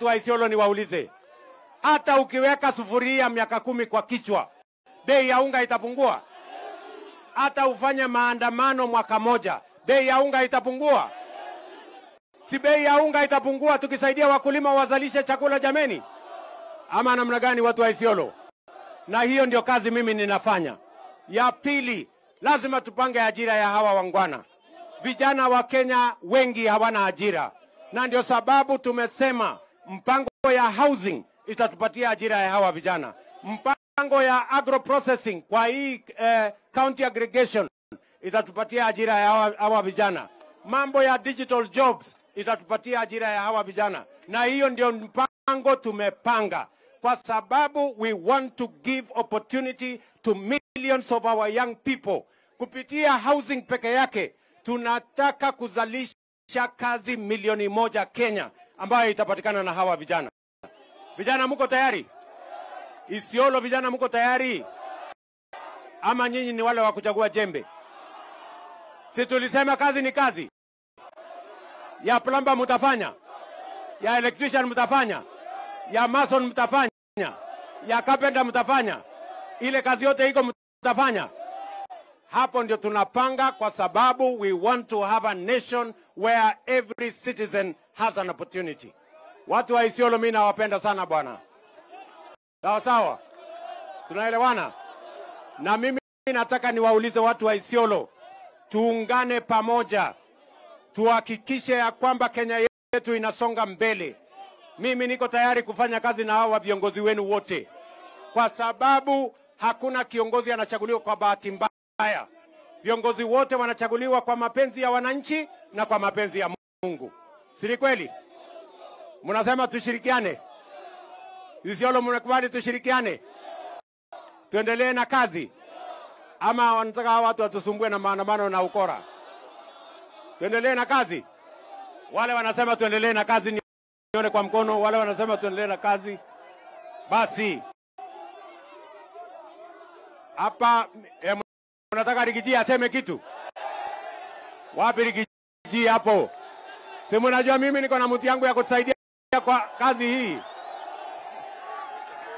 wa Isiolo niwaulize, hata ukiweka sufuria miaka kumi kwa kichwa, bei ya unga itapungua? Hata ufanye maandamano mwaka moja, bei ya unga itapungua? Si bei ya unga itapungua tukisaidia wakulima wazalishe chakula jameni? Ama namna gani, watu wa Isiolo? Na hiyo ndio kazi mimi ninafanya. Ya pili, lazima tupange ajira ya hawa wangwana. Vijana wa Kenya wengi hawana ajira, na ndio sababu tumesema mpango ya housing itatupatia ajira ya hawa vijana, mpango ya agro processing kwa hii eh, county aggregation itatupatia ajira ya hawa, hawa vijana, mambo ya digital jobs itatupatia ajira ya hawa vijana, na hiyo ndio mpango tumepanga kwa sababu we want to give opportunity to millions of our young people. Kupitia housing peke yake tunataka kuzalisha kazi milioni moja Kenya ambayo itapatikana na hawa vijana. Vijana mko tayari? Isiolo, vijana mko tayari? Ama nyinyi ni wale wa kuchagua jembe? Si tulisema kazi ni kazi? Ya plumber mtafanya, ya electrician mtafanya, ya mason mtafanya, ya carpenter mtafanya, ile kazi yote iko mtafanya. Hapo ndio tunapanga, kwa sababu we want to have a nation where every citizen has an opportunity. Watu wa Isiolo, mimi nawapenda sana bwana. Sawa sawa, tunaelewana? Na mimi nataka niwaulize watu wa Isiolo, tuungane pamoja, tuhakikishe ya kwamba Kenya yetu inasonga mbele. Mimi niko tayari kufanya kazi na hawa viongozi wenu wote, kwa sababu hakuna kiongozi anachaguliwa kwa bahati mbaya. Viongozi wote wanachaguliwa kwa mapenzi ya wananchi na kwa mapenzi ya Mungu, si kweli? Mnasema tushirikiane, Isiolo, mnakubali tushirikiane, tuendelee na kazi, ama wanataka hawa watu watusumbue na maandamano na ukora? Tuendelee na kazi. Wale wanasema tuendelee na kazi, nione kwa mkono. Wale wanasema tuendelee na kazi, basi hapa eh, Unataka Rigiji aseme kitu? Wapi Rigiji hapo? Si mnajua mimi niko na mtu yangu ya kutusaidia kwa kazi hii.